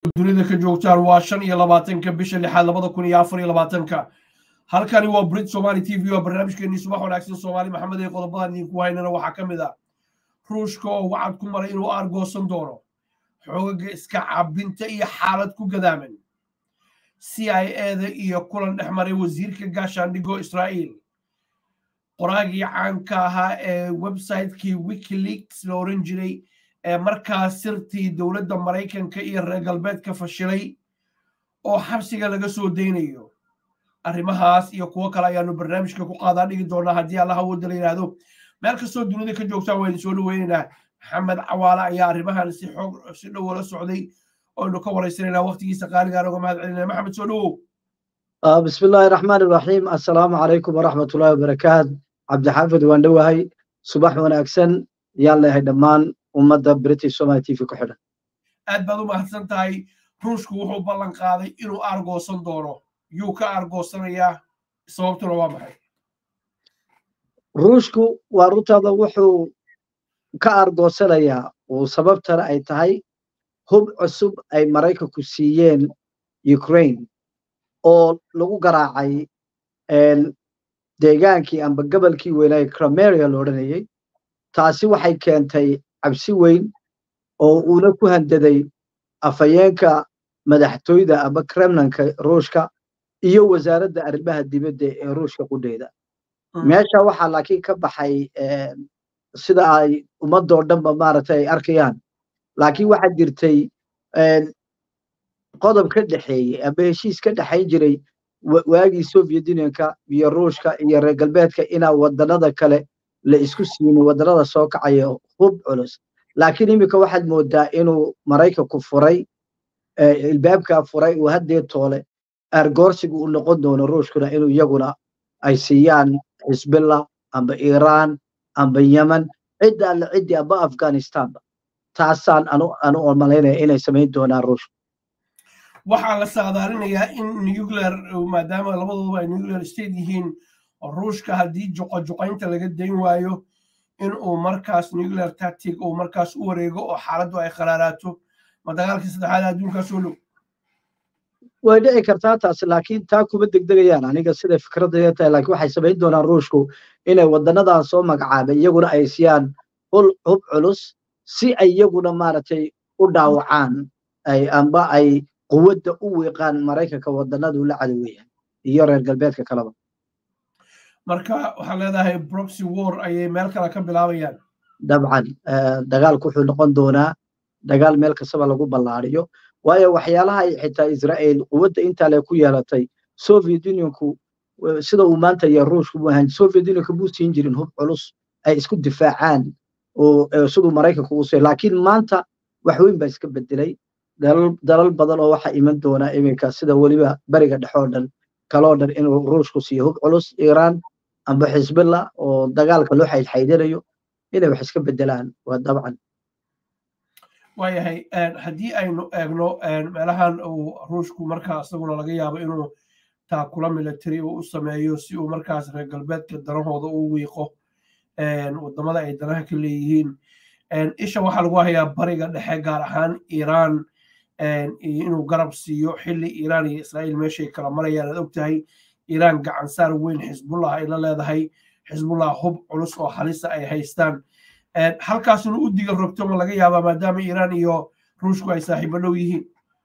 dunida ka joogtaan waa shan iyo labaatanka bisha lixaad labada kun iyo afar iyo labaatanka halkani waa brit somali t v oo barnaamijkeenii subax wanaagsan soomaali maxamed ee qodobadan idinku haynana waxaa ka mid ah ruushka oo wacad ku maray inuu aargoosan doono xoogaga iska cabinta iyo xaalad ku gadaaman c i eda iyo kulan dhex maray wasiirka gaashaandhigo israa'iil qoraagii caanka ahaa ee websitekii wikileaks la oran jiray ee markaas sirtii dowladda maraykanka iyo reer galbeedka fashilay oo xabsiga laga soo daynayo arrimahaas iyo kuwo kale ayaanu barnaamijka ku qaadaa dhigi doonaa haddii allaha wooda la yidhaahdo meel kastoo dunida ka joogtaa waynu soo dhaweynaynaa maxamed cawaale ayaa arrimahan si xoog si dhow la socday oynu ka waraysanayna waqtigiisa qaaligaan uga mahad celinaya maxamed soo dhowow bismi illaahi raxmaan iraxiim assalaamu calaykum waraxmat ullahi wabarakaat cabdixaafid waan dhowahay subax wanaagsan yaan leehay dhammaan ummadda british somaly t v ku xidhan aad baad u mahadsan tahay ruushku wuxuu ballan qaaday inuu aargoosan doono yuu ka aargoosanayaa sababtuna waa maxay ruushku waa runtaada wuxuu ka aargoosanayaa uu sababtana ay tahay hub cusub ay maraykanku siiyeen ukraine oo lagu garaacay deegaankii amba gobolkii weynaaye crameria la odhanayay taasi waxay keentay cabsi weyn oo uuna ku handaday afhayeenka madaxtooyda amba kremlinka ruushka iyo wasaaradda arrimaha dibadda ee ruushka qudheeda meesha waxaa laakiin ka baxay sida ay ummadoo dhanba maaragtay ay arkayaan laakiin waxaa jirtay qodob ka dhexeeyey amba heshiis ka dhexayn jiray waagii soviet unionka iyo ruushka iyo reer galbeedka inaa wadannada kale la isku siinin wadannada soo kacaya hub culus laakiin iminka waxaad moodaa inuu maraykanku furay ilbaabkaa furay uu haddee toole aargoorsigu u noqon doono ruushkuna inuu iyaguna ay siiyaan xisbillah amba iiraan amba yemen cidda alle ciddii amba afghanistanba taasaan anu malaynaya inay samayn doonaan ruushka waxaa la saadaalinayaa in nuclear maadaama labaduba ay nuclear state yihiin ruushka haddii juqojuqaynta laga dayn waayo in uu markaas nuclear tactic uu markaas u wareego oo xaaladdu ay kharaaraato ma dagaalkii saddexaad adduunkaa soo dhow way dhici kartaa taasi laakiin taa kuma degdegayaan aniga siday fikradaya tahay laakiin waxay samayn doonaan ruushku inay wadanadan soo magacaabay iyaguna ay siiyaan hub culus si ay iyaguna maaragtay u dhaawacaan ay amba ay quwadda u wiiqaan maraykanka wadanadu la cadowaya iyo reer galbeedka kaleba marka waxaa leedahay broxy war ayay meel kale ka bilaabayaan dabcan dagaalku wuxuu noqon doonaa dagaal meel kastaba lagu ballaariyo waayo waxyaalaha ay xitaa israa'iil quwadda intaa le ku yeelatay soviet unionku sida uu maanta iyo ruushku mu ahan soviet unionka muu siin jirin hub culus ay isku difaacaan oo siduu maraykanku u siiy laakiin maanta wax weyn baa iska bedelay dalal badan oo waxaa iman doona iminka sida weliba beriga dhexoo dhan kaloo dhan inuu ruushku siiyo hub culus iiraan amba xisbillah oo dagaalka loo xaydxaydinayo inay wax iska bedelaan waa dabcan waayahay haddii aynu eegno meelahan uu ruushku markaa isaguna laga yaabo inuu taakula military uu u sameeyo si uu markaas reer galbeedka danahooda u wiiqo wadamada ay danaha ka leeyihiin isha waxaa lagu hayaa bariga dhexe gaar ahaan iiraan inuu garab siiyo xilli iiraan iyo israa'iil meeshay kala marayaan aad og tahay iiraan gacansaar weyn xisbullah ay la leedahay xisbullah hub culus oo halisa ay haystaan halkaas inuu u diga rogto ma laga yaabaa maadaama iiraan iyo ruushku ay saaxiibo dhow yihiin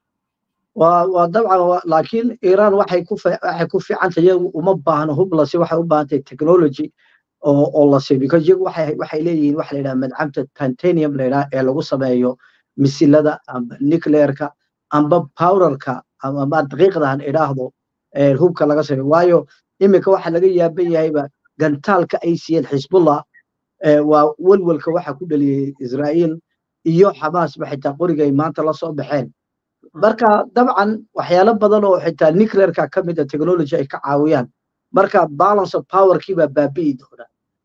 waa dabcan laakiin iiraan waxay ku waxay ku fiicantay iyagu uma baahno hub lasi waxay u baahantahay technology oo oo la siiyo because iyagu waxay waxay leeyihiin waxa la yidhaha madcamta titanium la yidhaha ee lagu sameeyo misilada amba nuclearka amba powderka ama daqiiqdahan idhaahdo hubka laga sameeyo waayo iminka waxa laga yaaban yahayba gantaalka ay siiyeen xisbullah waa welwelka waxa ku dhaliyey israa'iil iyo xamaasba xitaa qorigay maanta la soo baxeen marka dabcan waxyaalo badan oo xitaa nuclearka ka mid a technology ay ka caawiyaan marka balance of powerkii baa baabi'i doona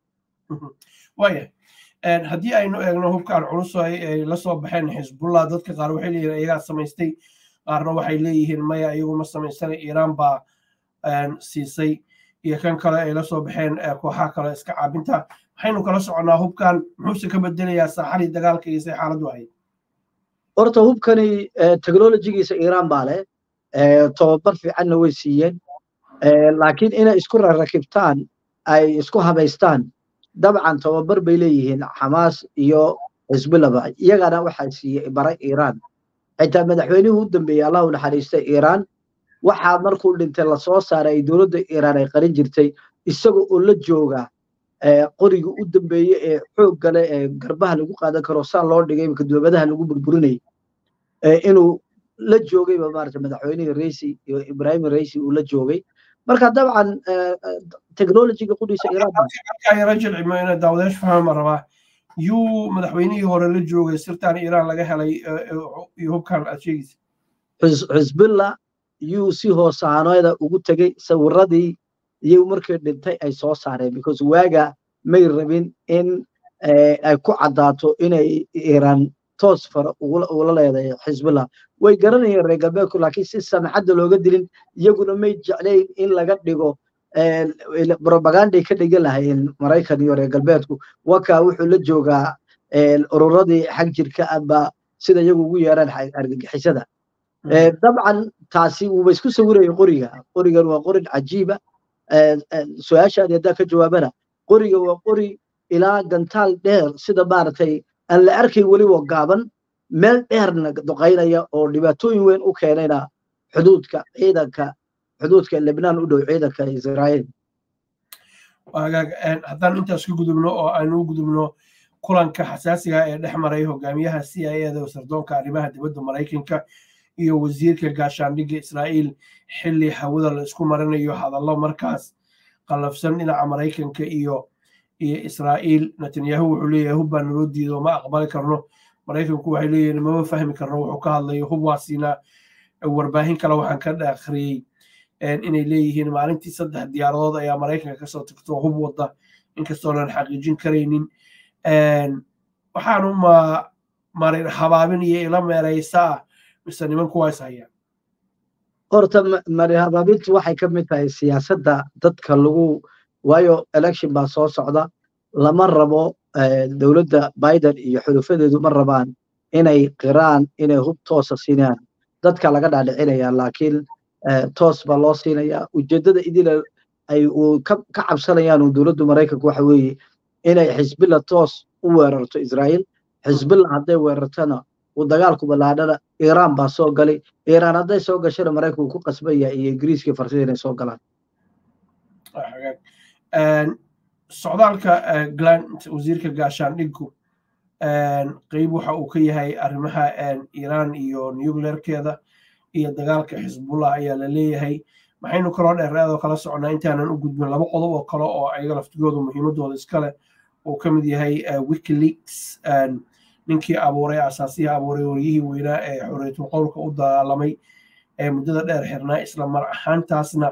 waaya haddii aynu eegno hubkan culus ay la soo baxeen xisbullah dadka qaar waxay leeyihin iyagaa samaystay qaarna waxay leeyihiin maya iyagu ma samaysana iiraan baa siisay iyo kan kale ay la soo baxeen kooxaha kale iska caabinta maxaynu kala soconnaa hubkan muxuuse ka bedelayaa saaxadii dagaalka iyo say xaaladdu ahayd horta hubkani technologigiisa iiraan baa leh tobabar fiicanna way siiyeen laakiin inay isku rarakibtaan ay isku habaystaan dabcan tobabar bay leeyihiin xamaas iyo xisbillaba iyagana waxaa siiyey baray iiraan xitaa madaxweynihii u dambeeyey allah u naxariistay iiraan waxaa markuu dhintay lasoo saaray ay dowladda iiraan ay qarin jirtay isaga oo la jooga qoriga u dambeeye ee xoogga leh ee garbaha lagu qaadan karo saan loo dhigay imika dowladaha lagu burburinayay inuu la joogayba maarata madaxweynihii reisi iyo ibrahim reisi uu la joogay marka dabcan technologiga qudhiisa iiraan jilcimo ina daawadeesh fahma rabaa yuu madaxweynihii hore la joogay sirtaan iiraan laga helay iyo hubkan aad sheegaysa xisbilla yuu si hoosaanoyda ugu tegey sawiradii iyo markii dhintay ay soo saareen because waaga may rabin in ay ku caddaato inay iiraan toos fara ula leedahay xisbullah way garanayeen reer galbeedku laakiin si samxadda looga dilin iyaguna may jeclayn in laga dhigo propaganday ka dhigan lahayeen maraykan iyo reer galbeedku wakaa wuxuu la joogaa ururadii xag jirka aba sida iyagu ugu yeeraan argagixisada dabcan taasi wuuba isku sawiraya qoriga qorigan waa qorin cajiiba su-aashaadi haddaa ka jawaabana qoriga waa qori ilaa gantaal dheer sida maaragtay aan la arkayn weliba gaaban meel dheerna duqaynaya oo dhibaatooyin weyn u keenayna xuduudka ciidanka xuduudka lebnaan u dhow ciidanka israa'iil haddaan intaas ka gudubno oo aynu u gudubno kulanka xasaasiga ee dhex maray hogaamiyaha c i eda sardoonka arrimaha dibadda maraykanka iyo wasiirka gaashaandhigga israa'iil xilli hawada la isku marinayo hadallo markaas qallafsan dhinaca maraykanka iyo iyo israa'iil netanyahu wuxuu leeyahay hub baa naloo diido ma aqbali karno maraykanku waxay leeyihin mama fahmi karno wuxuu ka hadlayo hub waa siinaa warbaahin kale waxaan ka akhriyey inay leeyihiin maalintii saddex diyaaradood ayaa maraykanka kasoo tagto hub wadda inkastoonan xaqiijin karaynin waxaanu ma marin habaabin iyo ila meeraysaa mise nimanku waa is hayaan horta marin habaabintu waxay ka mid tahay siyaasadda dadka lagu waayo election baa soo socda lama rabo dowladda biden iyo xulufadeedu ma rabaan inay qiraan inay hub toosa siinayaan dadka laga dhaadhicinaya laakiin toos baa loo siinayaa ujeeddada idila ay uu ka cabsanayaan uu dowladdu maraykanku waxa weeye inay xisbilla toos u weerarto israa'iil xisbilla hadday weerartana uu dagaalku ballaadhana iiraan baa soo galay iiraan hadday soo gashana maraykanku ku qasbaya iyo ingiriiskii farsida inay soo galaan socdaalka glant wasiirka gaashaandhiggu qeyb waxa uu ka yahay arrimaha iiraan iyo nuclearkeeda iyo dagaalka xisbullah ayaa la leeyahay maxaynu kaloo dheereedoo kala soconnaa intaanan u gudbin laba qodob oo kale oo ayaga laftigooda muhiimadooda iskale uu ka mid yahay wikileaks ninkii abuuray asaasihii abuuray waryihii weynaa ee xorriyatul qowlka u dagaalamay ee muddada dheer xirnaa isla mar ahaantaasna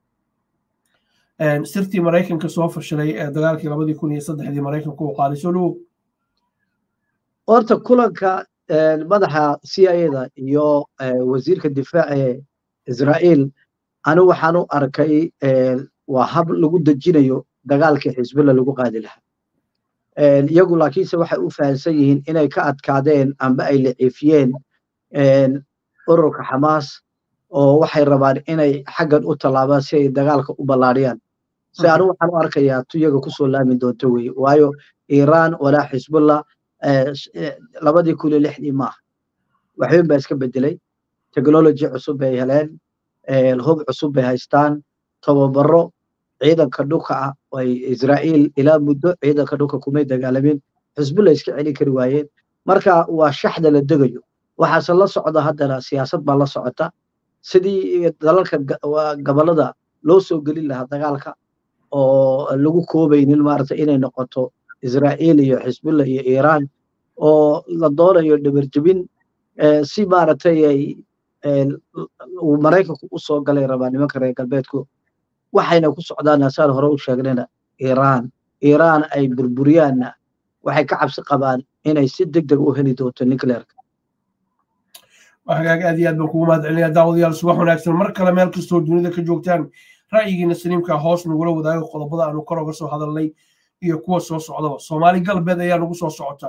sirtii maraykanka soo fashalay ee dagaalkii labadii kun iyo saddexdii maraykanku uu qaaday soo dhowow horta kulanka madaxa c i da iyo wasiirka difaaca ee israa'iil anigu waxaan u arkay waa hab lagu dejinayo dagaalkii xisbilla lagu qaadi lahaa iyagu laakiinse waxay u fahamsan yihiin inay ka adkaadeen amba ay liciifiyeen ururka xamaas oo waxay rabaan inay xaggan u tallaabaan si ay dagaalka u ballaadhiyaan si anigu waxaan u arkayaa tu iyaga kusoo laami doonto weye waayo iiraan walaa xisbullah labadii kun iyo lixdii maaha waxweyn baa iska bedelay technology cusub bay heleen hub cusub bay haystaan tababaro ciidanka dhulka ah ay israa'iil ilaa muddo ciidanka dhulka kumay dagaalamin xisbullah iska celin kari waayeen marka waa shaxda la degayo waxaase la socda haddana siyaasad baa la socota sidii dalalka gobolada loo soo gelin lahaa dagaalka oo lagu koobaynin maarata inay noqoto israa'iil iyo xisbullah iyo iiraan oo la doonayo dhabarjebin si maaragtay ay uu maraykanku u soo galay rabaa nimanka reer galbeedku waxayna ku socdaan asaan hore u sheegnayna iiraan iiraan ay burburiyaanna waxay ka cabsi qabaan inay si deg deg u heli doonto nuclearka hagaag aad iyo aad baan kugu mahad celinaya daawadayaal subax wanaagsan mar kale meel kastoo dunida ka joogtaan ra'yigiina saliimka hoos nagula wadaago qodobada aanu kor oga soo hadalnay iyo kuwa soo socdaba soomaali galbeed ayaa nagu soo socotaa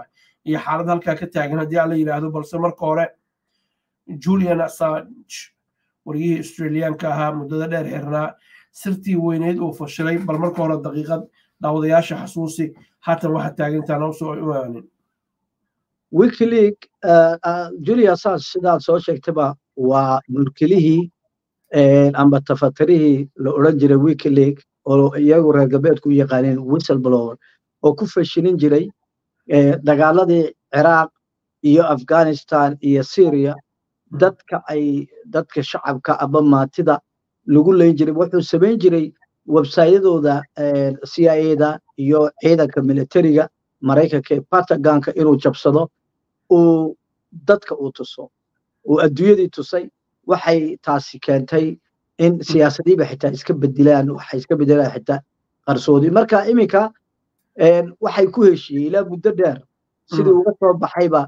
iyo xaalad halkaa ka taagan haddii aan la yidhaahdo balse marka hore julian assange wariyihii australiyaanka ahaa muddada dheer xirnaa sirtii weyneyd uu fashilay bal marka hore daqiiqad daawadayaasha xasuusi haatan waxa taagan intaan usoo imaanin wikileague julia assange sidaad soo sheegtaba waa mulkilihii amba tafatirihii la odhan jiray wikileague oo iyagu reer galbeedku u yaqaaneen whistleblower oo ku fashilin jiray dagaaladii ciraaq iyo afghanistan iyo syria dadka ay dadka shacabka aba maatida lagu leyn jiray wuxuu samayn jiray websayadooda c i ada iyo ciidanka militariga maraykanka ee patagonka inuu jabsado uu dadka uu tuso uu adduunyadii tusay waxay taasi keentay in siyaasadiiba xitaa iska bedilaan waxay iska bedelaan xitaa qarsoodi marka iminka waxay ku heshiiyey ilaa muddo dheer sidii uga soo baxayba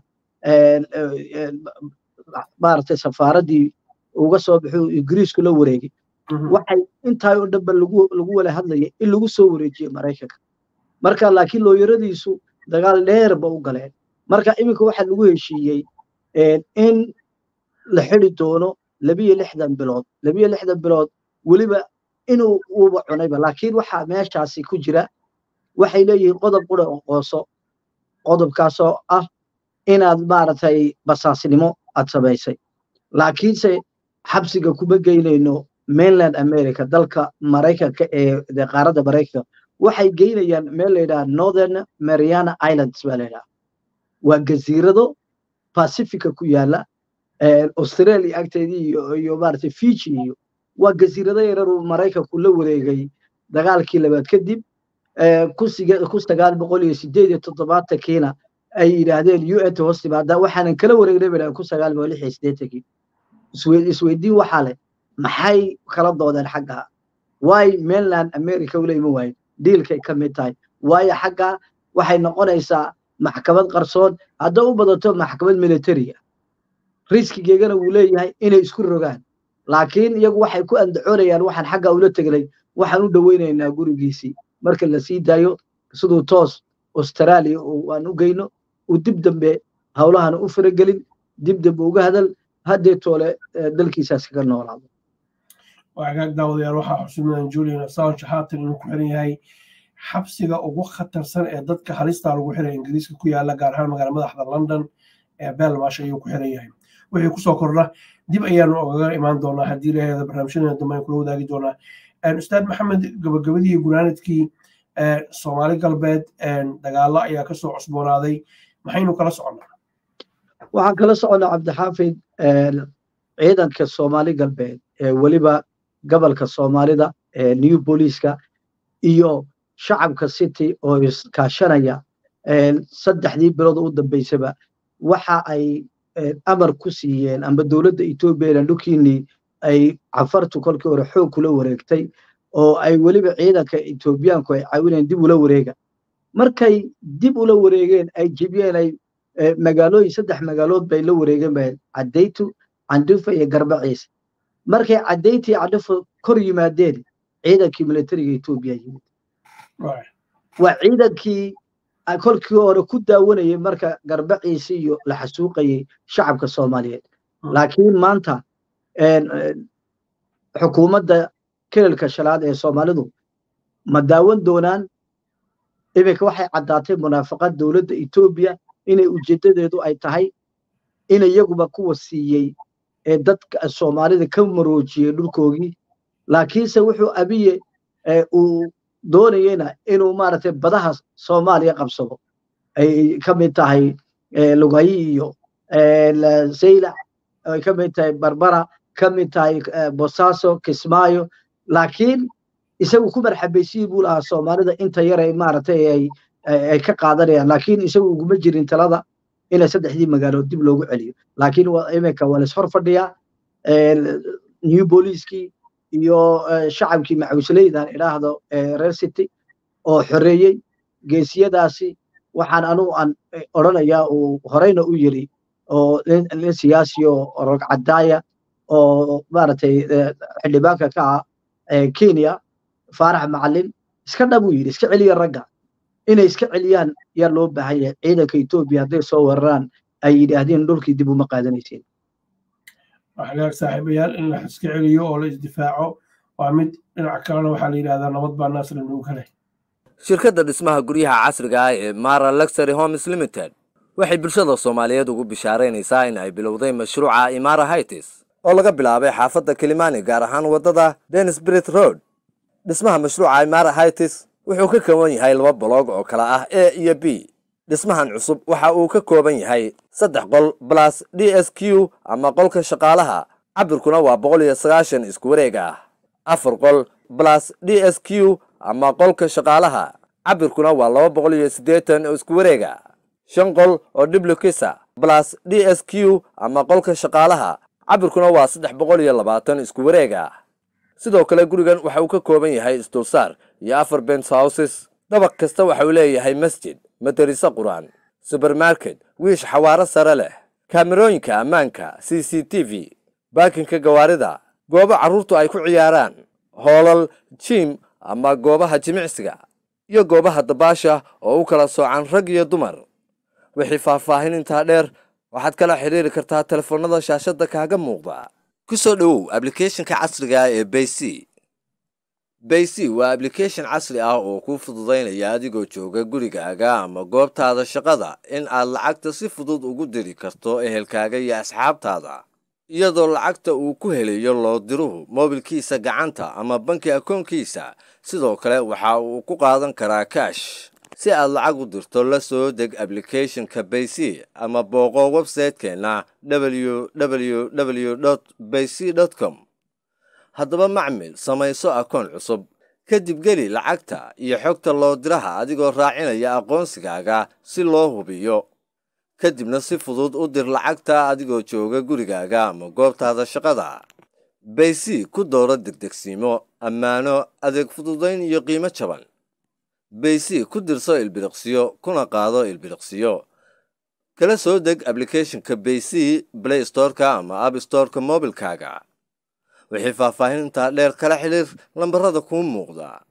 maaragtay safaaraddii uga soo baxay ingiriisku la wareegay waxay intaa oo dhanba lagu lagu wala hadlayay in lagu soo wareejiyo maraykanka marka laakiin looyaradiisu dagaal dheer ba u galeen marka iminka waxaa lagu heshiiyey in la xidi doono labiyo lixdan bilood labiyo lixdan bilood weliba inuu uuba cunayba laakiin waxaa meeshaasi ku jira waxay leeyihiin qodob qura oo qooso qodobkaasoo ah inaad maaragtay basaasnimo aad samaysay laakiinse xabsiga kuma geynayno mainland america dalka maraykanka ee qaaradda maraykanka waxay geynayaan meel la yidhaha northern mariana islands baa la yidhaha waa gaziirado pacifica ku yaala australia agteedii iyo iyo maaragtay fiji iyo waa gaziirado yarar uu maraykanku la wareegay dagaalkii labaad kadib ku sagaal boqol iyo sideed iyo toddobaatankiina ay yidhaahdeen u n ta hoos timaada waxaanan kala wareegnay bay ku sagaal boqol lix iyo siddeetankii isweydiin waxaa leh maxay kala doodeen xagga waay mainland america ula iman waayen diilkay ka mid tahay waayo xagga waxay noqonaysaa maxkamad qarsoon hadda u badato maxkamad militariga riskigeegana wuu leeyahay inay isku rogaan laakiin iyagu waxay ku andacoonayaan waxaan xagga ula tegnay waxaan u dhoweynaynaa gurigiisii marka la sii daayo siduu toos australia aan u geyno uu dib dambe howlahan u faragelin dib dambe uga hadal haddee toole dalkiisaas kaga noolaado waagaag daawadayaal waxaa xusuumadan julian assange haatan inuu ku xiran yahay xabsiga ugu khatarsan ee dadka halista lagu xiray ingiriiska ku yaala gaar ahaan magaala madaxda london ee belmash ayuu ku xiran yahay wixii kusoo kordha dib ayaanu ogaga imaan doonaa haddii laheeda barnaamijyadeena dambe aynu kula wadaagi doonaa ustaad maxamed gabagabadii gunaanadkii soomaali galbeed dagaalo ayaa kasoo cusboonaaday maxaynu kala soconnaa waxaan kala soconnaa cabdixaafid ciidanka soomaali galbeed ee weliba gobolka soomaalida ee new booliiska iyo shacabka city oo iskaashanaya saddexdii bilood u dambeysaba waxa ay amar ku siiyeen amba dowladda etoobiya dhulkiinii ay cafartu kolkii hore xoog kula wareegtay oo ay weliba ciidanka etoobiyaanku ay caawinayeen dib ula wareega markay dib ula wareegeen ay jebiyeen ay magaalooyin saddex magaalood bay la wareegeen ba caddaytu candhufa iyo garbaciise markay caddayti candhufa kor yimaadeen ciidankii militariga etoobiya yimid waa ciidankii kolkii hore ku daawanayay marka garbaciise iyo la xasuuqayay shacabka soomaaliyeed laakiin maanta xukuumadda kelilka shalaad ee soomaalidu ma daawan doonaan iminka waxay caddaatay munaafaqad dowladda etoobiya inay ujeeddadeedu ay tahay in iyaguba kuwa siiyey ee dadka soomaalida ka maroojiyey dhulkoogii laakiinse wuxuu abiye uu doonayena inuu maaragtay badaha soomaaliya qabsado ay ka mid tahay lugayi iyo saylac ay ka mid tahay barbara ka mid tahay bosaaso kismaayo laakiin isagu ku marxabaysiyi buu lahaa soomaalida inta yar ay maaragtay ay ay ka qaadanayaan laakiin isagu uguma jirin talada ina saddexdii magaalood dib loogu celiyo laakiin iminka waa lais hor fadhiyaa new booliiskii iyo shacabkii macawisleydan idhaahdo reer city oo xoreeyey geesiyadaasi waxaan anugu aan odrhanayaa uu horeyna u yiri oo nin siyaasi oo rogcadaaya oo maaragtay xildhibaanka ka ah kenya faarax macalin iska dhabuu yidhi iska celiya ragga inay iska celiyaan yaa loo baahan yahay ciidanka etoobiya hadday soo weeraraan ay yidhaahdeen dhulkii dib uma qaadanaysiin hagaag saaxiibayaal in la iska celiyo oo la isdifaaco waa mid dhinac kalena waxaa la yidhahdaa nabad baa naasla nugu kale shirkadda dhismaha guryaha casriga ah ee mara luxury homes limited waxay bulshada soomaaliyeed ugu bishaaraynaysaa in ay bilowday mashruuca imara hightis oo laga bilaabay xaafadda kilimani gaar ahaan waddada denisbrit road dhismaha mashruuca imara hightis wuxuu ka kooban yahay laba boloog oo kala ah a iyo b dhismahan cusub waxa uu ka kooban yahay saddex qol balas d s q ama qolka shaqaalaha cabirkuna waa boqol iyo sagaashan isku wareeg ah afar qol balas d s q ama qolka shaqaalaha cabirkuna waa laba boqol iyo siddeetan oo isku wareega shan qol oo dhiblukisa balas d s q ama qolka shaqaalaha cabirkuna waa saddex boqol iyo labaatan isku wareega sidoo kale gurigan waxa uu ka kooban yahay isdulsaar iyo afar bens houses dabaq kasta waxa uu leeyahay masjid madariso qur-aan subermarket wiish xawaaro sare leh kaamerooyinka ammaanka c c t v baakinka gawaarida goobo carruurtu ay ku ciyaaraan hoolal jim ama goobaha jimicsiga iyo goobaha dabaasha oo u kala soocan rag iyo dumar wixii faahfaahin intaa dheer waxaad kala xidhiiri kartaa telefoonnada shaashadda kaaga muuqda ku soo dhowow ablicathonka casriga ah ee bayc bayc waa ablication casri ah oo kuu fududaynaya adigoo jooga gurigaaga ama goobtaada shaqada in aad lacagta si fudud ugu diri karto ehelkaaga iyo asxaabtaada iyadoo lacagta uu ku helayo loo diruhu moobilkiisa gacanta ama banki akoonkiisa sidoo kale waxa uu ku qaadan karaa kash si aad lacag u dirto la soo deg ablicathonka bayc ama booqo websaytekeenna www bayc com haddaba macmil samayso akoon cusub kadib geli lacagta iyo xogta loo diraha adigoo raacinaya aqoonsigaaga si loo hubiyo kadibna si fudud u dir lacagta adigoo jooga gurigaaga ama goobtaada shaqada bayc ku dooro degdegsiimo ammaano adeeg fududayn iyo qiimo jaban bayc ku dirso ilbiriqsiyo kuna qaado ilbiriqsiyo kala soo deg ablicathonka bayc play storeka ama app storeka moobilkaaga wixii faahfaahin intaa dheer kala xidhiir lambarada kuu muuqda